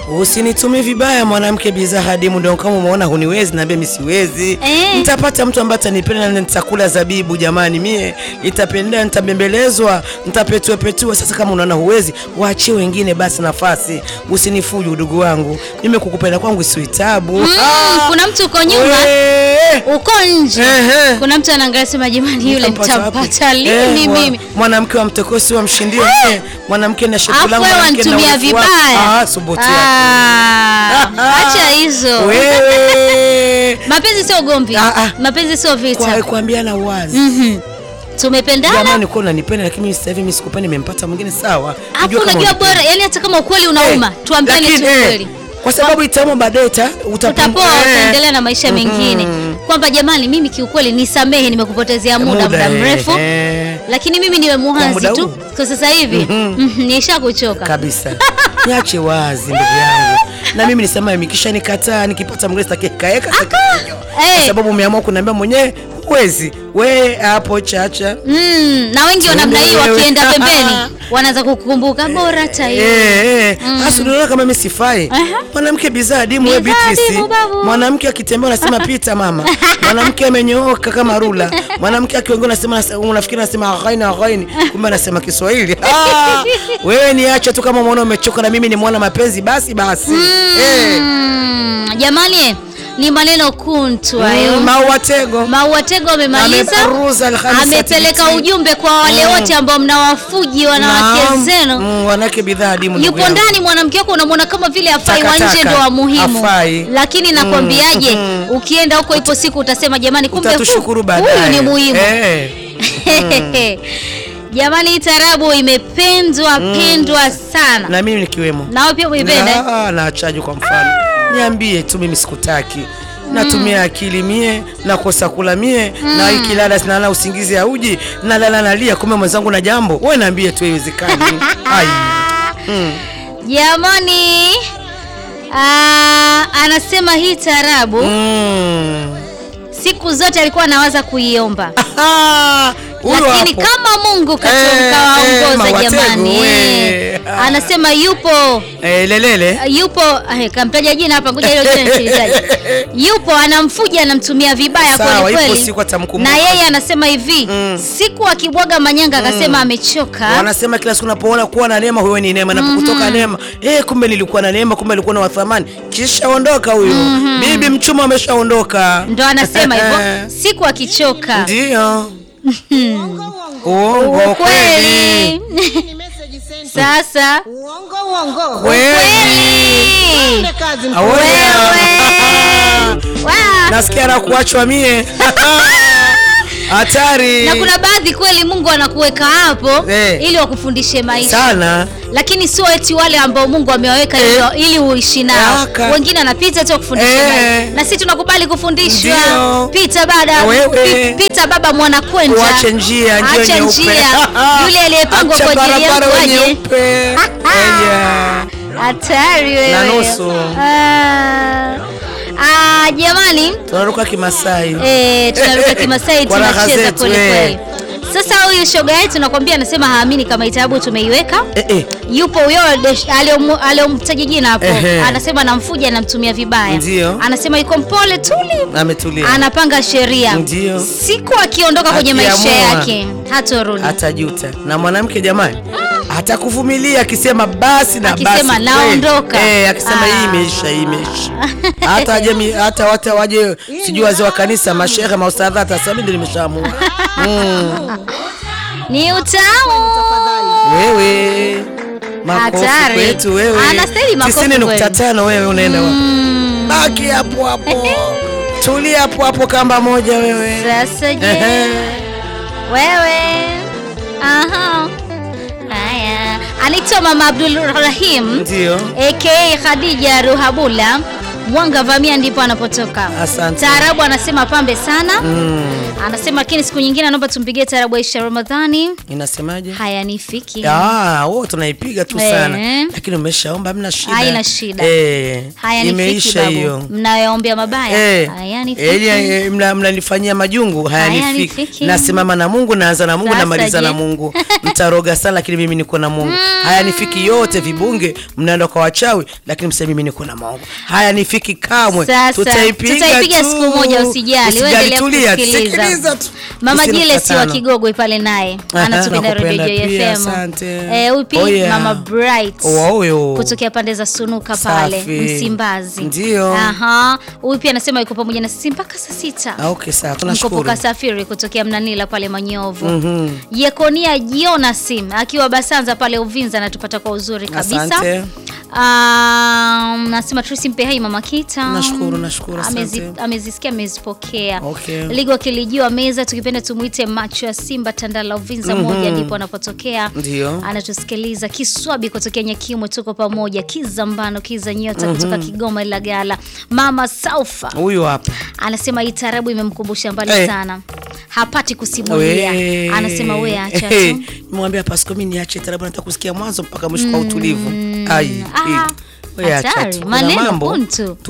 Usinitumie vibaya mwanamke bidhaa hadimu, ndio kama umeona huniwezi, naambia mimi siwezi. Eh. Nitapata mtu ambaye atanipenda na nitakula zabibu jamani, mie nitapendea, nitabembelezwa, nitapetua petua. Sasa kama unaona huwezi, waachie wengine basi nafasi, usinifuju udugu wangu. Mimi kukupenda kwangu si tabu. Mm, kuna mtu uko nyuma We! uko nje Ehe. kuna mtu anaangalia sema jamani yule Nitampata wapi? nitampata lini Eh, wa- mimi mwanamke wa mtokosi wa mshindio eh, mwanamke na shepu afu langu wewe mwanamke na wanitumia urefu wako. vibaya Ah, subutu yako. Ah, acha hizo Wewe mapenzi sio ugomvi Ah, ah. mapenzi sio vita kwa kuambiana wazi Mhm. tumependana jamani, uko unanipenda lakini mimi sasa hivi mimi sikupendi, nimempata mwingine sawa. afu Najua kama unajua unipenda. bora yani hata kama ukweli unauma Eh, tuambiane tu lakini, eh, ukweli kwa sababu itauma baadaye ta- utapungu- utapoa eh, utaendelea na maisha mengine kwamba jamani mimi kiukweli nisamehe nimekupotezea muda muda eh, mrefu eh, lakini mimi niwe Kwa muhazi muda tu huu? kwa sasa hivi mhm, nisha kuchoka kabisa niache wazi ndugu yangu, na mimi nisema nikisha nikataa nikipata mgeni stakikaeka kwa Eh, sababu umeamua kuniambia mwenyewe huwezi we hapo chacha mm, na wengi wa namna hii Wewe. wakienda pembeni wanaanza kukukumbuka bora tayo Eh, eh. Hasa unaona kama mimi sifai. Aha. Mwanamke bidhaa adimu wewe Bidhaa Beatrice. adimu, babu. Mwanamke akitembea unasema pita mama. Mwanamke amenyooka kama rula. Mwanamke akiongea unasema unafikiri anasema ghaini ghaini kumbe anasema Kiswahili. Ah, wewe niache tu kama umeona umechoka na mimi ni mwana mapenzi basi basi. Eh. Mm, jamani ni maneno kuntu hayo Mm, Maua tego. Maua Tego amemaliza, Ameperuza Alhamisi amepeleka Atibiti. ujumbe kwa wale Mm. wote ambao mnawafuji wanawake Naam. zenu. Mm, wanawake bidhaa adimu ndugu Yupo yangu. ndani mwanamke wako unamwona kama vile afai, wa Takataka. nje ndo wa muhimu, Hafai. lakini nakwambiaje, ukienda huko ipo siku utasema jamani, kumbe hu- Utatushukuru huyu baadaye. ni muhimu. Eh. Jamani, hii tarabu imependwa pendwa sana, Na mimi nikiwemo. nawe pia uipende. Na, na chaji kwa mfano niambie tu mimi sikutaki natumia akili mie nakosa kula mie na ikilala sinalala usingizi auji nalala nalia kumbe mwenzangu na jambo we naambie tu haiwezekani ai mm. Jamani, ah, anasema hii tarabu Mm. siku zote alikuwa anawaza kuiomba Aha, huyo lakini hapo. kama Mungu Eh, kawaongoza eh, mawatego, jamani, we. eh, anasema yupo eh, lelele yupo eh, kamtaja jina hapa, ngoja hilo jina nisilitaje. Yupo anamfuja, anamtumia vibaya Sawa, kweli ipo kweli, siku atamkumbuka. na yeye anasema hivi siku akibwaga manyanga akasema amechoka. wanasema kila siku unapoona kuwa na neema huyo ni neema napokutoka neema eh, kumbe nilikuwa na neema kumbe nilikuwa na wathamani kisha ondoka huyo bibi mchuma ameshaondoka Ndo anasema hivyo siku akichoka ndio uongo kweli kweli. Sasa Uongo uongo. kweli kweli Kazi Awe- wewe Wa- nasikia na kuachwa mie hatari na kuna baadhi kweli Mungu anakuweka hapo Eh. ili wakufundishe maisha sana lakini sio eti wale ambao Mungu amewaweka ili, ili uishi nao. Aka. Wengine anapita tu kufundisha Eh. maisha. na sisi tunakubali kufundishwa. Ndio. Pita bada, Wewe. pi- pita baba mwana kwenda. uache njia njia Acha nyeupe njia. Yule aliyepangwa Acha kwa ajili barabara yako aje. nyeupe Eya. Hatari wewe. Na nusu. Ah. Ah, jamani tunaruka kimasai Eh, tunaruka Kimasai Kwa raha tunacheza zetu, kweli eh. kweli. Sasa huyu shoga yetu nakwambia, anasema haamini kama itabu tumeiweka eh, eh. yupo huyo desh- aliomu- aliomtaja jina hapo, Ehe. anasema namfuja, anamtumia vibaya. Ndio. Anasema yuko mpole tuli, ametulia anapanga sheria. Ndio. Siku akiondoka kwenye maisha Akiamua. yake hatorudi. atajuta na mwanamke jamani atakuvumilia akisema basi na Akisema, basi kweli. naondoka. eh, akisema Ah. hii imeisha hii imeisha hata aje mi- hata watu waje sijui wazee wa kanisa mashehe maustadha atasema mimi ndio nimeshaamua mm. Ni utamu. wewe makofi Hatari. kwetu wewe Anastahili makofi tisini nukta kweli. tano wewe unaenda wapi? Mm. baki hapo hapo tulia hapo hapo kamba moja wewe Sasa je, Ehe. wewe aha, haya, anaitwa Mama Abdul Rahim ndio aka Khadija Ruhabula Mwanga Vamia ndipo anapotoka. Asante. Taarabu anasema pambe sana. Mm. Anasema lakini siku nyingine anaomba tumpigie taarabu Aisha Ramadhani. Inasemaje? Hayanifiki. Ah, wewe tunaipiga tu Eh. sana. Lakini umeshaomba hamna shida. Haina shida. Eh. Hayanifiki Imeisha babu. hiyo. Mnayoombea mabaya. Eh, Hayanifiki. eh, eh, mna- mnanifanyia majungu hayanifiki. Hayanifiki. Nasimama na Mungu, naanza na Mungu, Sasa namaliza je? na Mungu. Mtaroga sana, lakini mimi niko na Mungu. Hayanifiki yote, vibunge mnaenda kwa wachawi, lakini mseme mimi niko na Mungu. Hayanifiki kamwe. Sasa, tutaipiga, tutaipiga tu. siku moja, usijali. Wewe endelea tulia, kusikiliza. sikiliza tu. Mama Usina Jile si wa mkatano. Kigogwe pale naye Aha, anatupenda nakupenda Radio pia, FM. asante. Eh, huyu pia Oh, yeah. Mama Bright Wa huyo. kutokea pande za Sunuka pale Safi. Msimbazi. Ndio. Aha, huyu pia anasema yuko pamoja na sisi mpaka saa sita. Ah, okay, sawa. Mkopo Tunashukuru. kasafiri kutokea Mnanila pale Manyovu. Mhm. Yekonia Jonasim akiwa Basanza pale Uvinza anatupata kwa uzuri kabisa. Asante. Um, nasema Tracy mpe hai mama Kita. Nashukuru, nashukuru, Amezi, asante. amezisikia amezipokea. Okay. Ligo akilijua meza tukipenda tumuite macho ya Simba Tandala Uvinza moja ndipo anapotokea. Ndio. Anatusikiliza Kiswabi kutokea Nyakimwe tuko pamoja. Kizambano Kiza Nyota kutoka Kigoma Ilagala. Mama Saufa Huyu hapa. anasema hii tarabu imemkumbusha mbali Eh. sana, hapati kusimulia. We. Anasema we acha Eh, tu. Nimwambia Pasco mimi niache tarabu nataka kusikia mwanzo mpaka mwisho kwa utulivu. Ai. Ah, eh. We acha hatari tu. Kuna maneno mambo. kuntu